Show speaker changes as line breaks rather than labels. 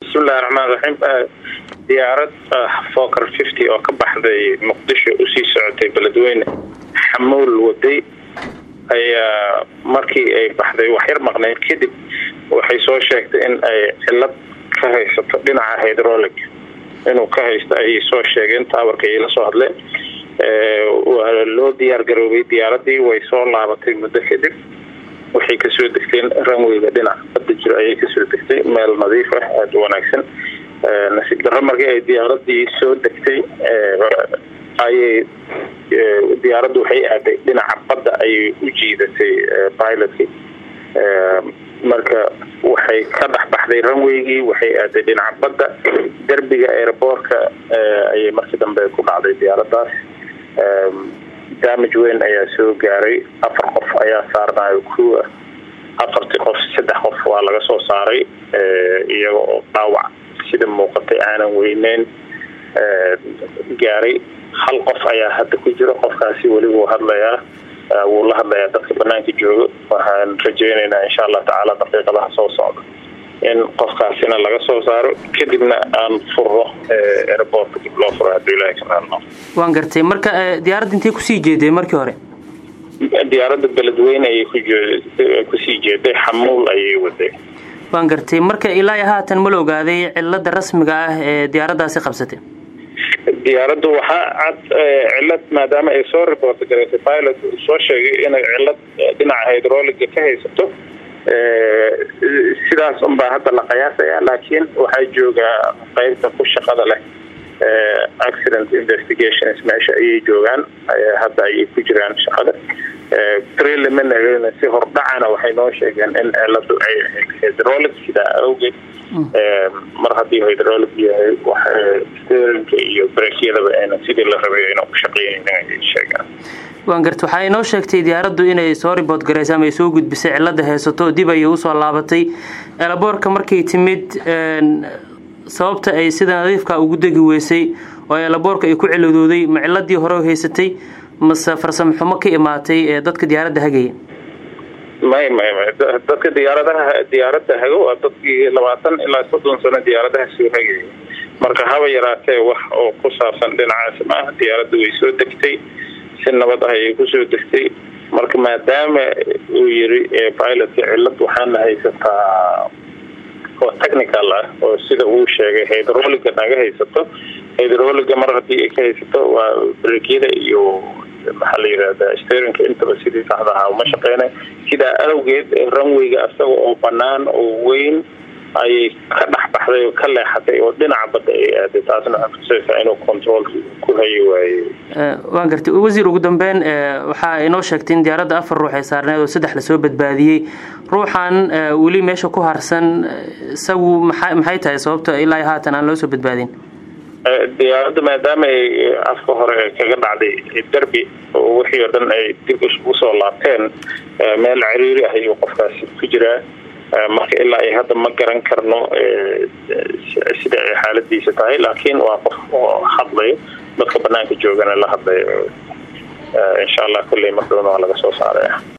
bismillahi raxmaan raxiim diyaarad foker fifty oo ka baxday muqdisho usii socotay beledweyne xamuul waday ayaa markii ay baxday waxyar maqneyd kadib waxay soo sheegtay in ay cilad ka haysato dhinaca hydrolic inuu ka haysto ayay soo sheegeen taawarka ay la soo hadleen waa loo diyaar garoobay diyaaradii way soo laabatay muddo kadib waxay kasoo degteen ranweyga dhinac badda jiro ayay kasoo degtay meel nadiif ah aada u wanaagsan nasiib darro markii ay diyaaradii soo degtay ayay diyaaraddu waxay aaday dhinaca badda ayay u jiidatay pilotkii marka waxay ka dhex baxday ranweygii waxay aaday dhinaca badda derbiga airboortka ayay markii dambe ku dhacday diyaaraddaas damage weyn ayaa soo gaaray afar qof ayaa saarnayo crew ah afartii qof saddex qof waa laga soo saaray iyaga oo dhaawac sida muuqatay aanan weyneyn gaaray hal qof ayaa hadda ku jiro qofkaasi weli wuu hadlayaa wuu la hadlayaa dadka banaanka jooga waxaan rajeyneynaa insha allah tacaala daqiiqadaha soo socda in qofkaasina laga soo saaro kadibna aan furo airboortka dib loo furo hadduu ilahay ka raadno
waan gartay marka diyaaradda intay kusii jeeday markii hore
diyaaradda beledweyne ayay kusii jeeday xamuul ayay waday
waan gartay marka ilaa haatan ma la ogaaday cilada rasmiga ah ee diyaaraddaasi qabsatay
diyaaraddu waxaa cad cilad maadaama ay soo report garaysay pilot uu soo sheegay inay cilad dhinaca hydroliga ka haysato sidaas unbaa hadda la qiyaasaya laakiin waxaa joogaa qeybta ku shaqada leh accident investigations meesha ayay joogaan hadda ayay ku jiraan shaqada preliminary si hordhacana waxay noo sheegeen in ciladu ay ahayd hydrolic sidaa awgeed mar haddii hydrolic yahay sterinka iyo brekyadaba ayna sidii la rabay ayna ku shaqeynaynin ayay sheegaan
waan garta waxaa inoo sheegtay diyaaraddu inay soo riboort garaysa ama ay soo gudbisay cilada haysato dib ayay usoo laabatay elaboorka markay timid sababta ay sida nadiifka ugu degi weysay oo elaboorka ay ku ciladooday ma ciladii hore haysatay mase farsamo xumo ka imaatay ee dadka diyaaradda hagaya
may may may dadka diyaaradaha diyaaradda hago waa dadkii labaatan ilaa soddon sano diyaaradaha soo hagaya marka haba yaraatee wax oo ku saabsan dhinacaas maaha diyaaradda way soo degtay si nabad ah ayay kusoo degtay marka maadaama uu yiri pilotka cilad waxaana haysataa oo technical ah oo sida uu sheegay hydroliga naga haysato hydroliga mar haddii ay ka haysato waa brekyada iyo maxaa la yirahdaa sterinka intaba sidii saxda ahaa uma shaqeynay sidaa awgeed ranweyga isaga oo banaan oo weyn ayay ka dhex baxday oo ka leexatay oo dhinaca badda ay aaday taasna waxaa kutusaysaa inuu controolka ku hayi waayey
waan gartay wasiir ugu dambeyn waxaa inoo sheegtay in diyaaradda afar ruux ay saarneed oo saddex lasoo badbaadiyey ruuxan weli meesha ku harsan isagu maa maxay tahay sababta ilaa haatan aan loo soo badbaadin
diyaaradda maadaama ay afka hore kaga dhacday derbi oo wixii oo dhan ay dib usoo laabteen meel ciriiri ah ayuu qofkaasi ku jiraa marka ilaa ay hadda ma garan karno sida ay xaaladiisa tahay laakiin waa qof oo hadlayo dadka banaanka joogana la hadlayo insha allah kulley mar dhowna waa laga soo saaraya